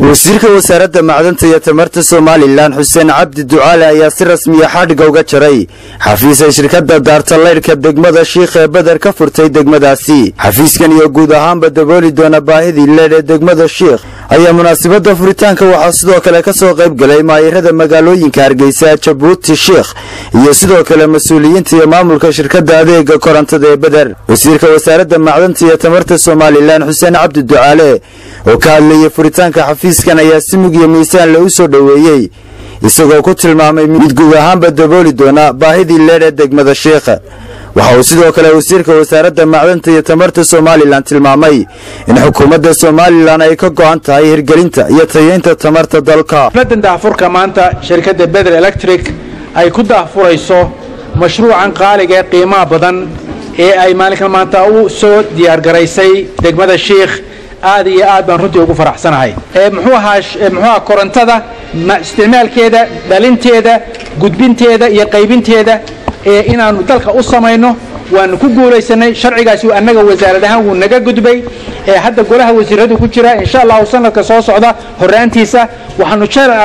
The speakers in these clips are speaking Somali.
wasiirka wasaaradda macdanta iyo tamarta somalilan xuseen cabdi ducaale ayaa si rasmiya xadhigga uga jaray xafiis ay shirkadda daarta laydhka degmada shiikh ee beder ka furtay degmadaasi xafiiskan iyo guud ahaanba dabooli doona baahidii leedh ee degmada shiikh ayaa munaasabadda furitaanka waxaa sidoo kale ka soo qayb galay maayirada magaalooyinka hargeysa jabuuti shiikh iyo sidoo kale mas-uuliyiinta iyo maamulka shirkadda adeega korontada ee beder wasiirka wasaaradda macdanta iyo tamarta somalilan xuseen cabdi ducaale oo ka hadlayay furitaanka xafiiskan ayaa si mug iyo miisaan le u soo dhoweeyey isagoo ku tilmaamay mid guud ahaanba dabooli doona baahidii leedh ee degmada shiikha waxa uu sidoo kale wasiirka wasaaradda macdanta iyo tamarta somalilan tilmaamay in xukuumadda somalilan ay ka go'an tahay hirgelinta iyo tayeynta tamarta dalka xafladan daahfurka maanta shirkadda beder electric ay ku daahfurayso mashruucan qaaliga ee qiimaha badan ee ay maalinkan maanta u soo diyaargaraysay degmada shiikh aad iyo aad baan runtii ugu faraxsanahay muxuu ahaa muxuu ahaa korontada isticmaalkeeda dhalinteeda gudbinteeda iyo qaybinteeda ee inaanu dalka u samayno waanu ku guulaysanay sharcigaasi annaga wasaarad ahaan wuu naga gudbay ee hadda golaha wasiiradu ku jira insha allahu sanadka soo socda horaantiisa waxaanu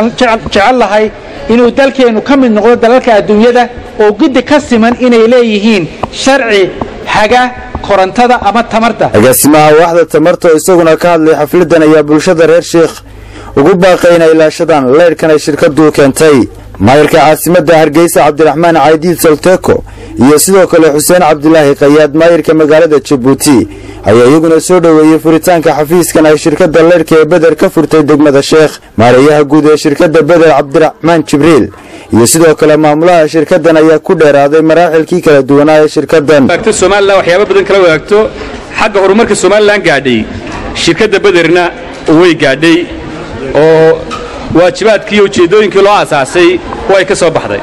jecel lahay inuu dalkeennu ka mid noqdo dalalka adduunyada oo guddi ka siman inay leeyihiin sharci haga korontada ama tamarta agaasimaha waaxda tamarta oo isaguna ka hadlay xafladan ayaa bulshada reer shiikh ugu baaqay inay ilaashadaan leydhkan ay shirkadu keentay maayirka caasimadda hargeysa cabdiraxmaan caydiid salteko iyo sidoo kale xuseen cabdilaahi kayaad maayirka magaalada jabuuti ayaa iyaguna soo dhoweeyey furitaanka xafiiskan ay shirkadda leydhka ee beder ka furtay degmada sheekh maareeyaha guud ee shirkadda beder cabdiraxmaan jibriil iyo sidoo kale maamulaha shirkaddan ayaa ku dheeraaday maraaxilkii kala duwanaa ee shirkaddan somalilan waxyaaba badan kala wadaagto xagga horumarka somalilan gaadhay shirkadda bederna way gaadhay oo waajibaadkii iyo ujeeddooyinkii loo asaasay way ka soo baxday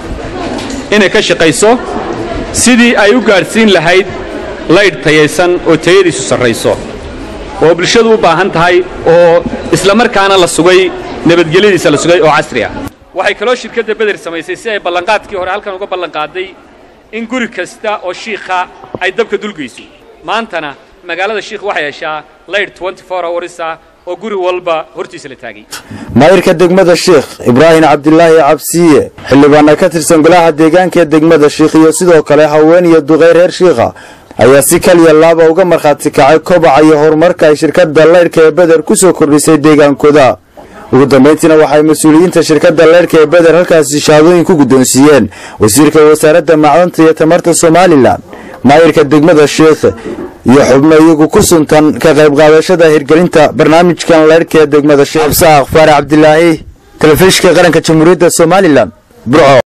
inay ka shaqayso sidii ay u gaadhsiin lahayd laydh tayaysan oo tayadiisu sarrayso oo bulshadu u baahan tahay oo isla markaana la sugay nabadgelyadiisa la sugay oo casri ah waxay kaloo shirkadda beder samaysay si ay ballanqaadkii hore halkan uga ballanqaaday in guri kasta oo shiikha ay dabka dulgayso maantana magaalada shiikh waxay heshaa laydh hoursa oo guri walba hortiisa la taagay maayirka degmada shiikh ibraahim cabdilaahi cabsiye xildhibaana ka tirsan golaha deegaanka ee degmada shiikh iyo sidoo kale haween iyo duqay reer shiikha ayaa si kaliya laaba uga markhaati kacay kobaca iyo horumarka ay shirkadda leydhka ee beder ku soo kordhisay deegaankooda ugu dambayntiina waxay mas-uuliyiinta shirkadda leydhka ee beder halkaasi shahaadooyin ku guddoonsiiyeen wasiirka wasaaradda macdanta iyo tamarta somalilan maayirka degmada shiikh iyo xubno iyagu ku suntan ka qayb qaadashada hirgelinta barnaamijkan leydhka ee degmada sheekh absaaq faarax cabdilaahi telefishinka qaranka jamhuuriyadda somalilan burco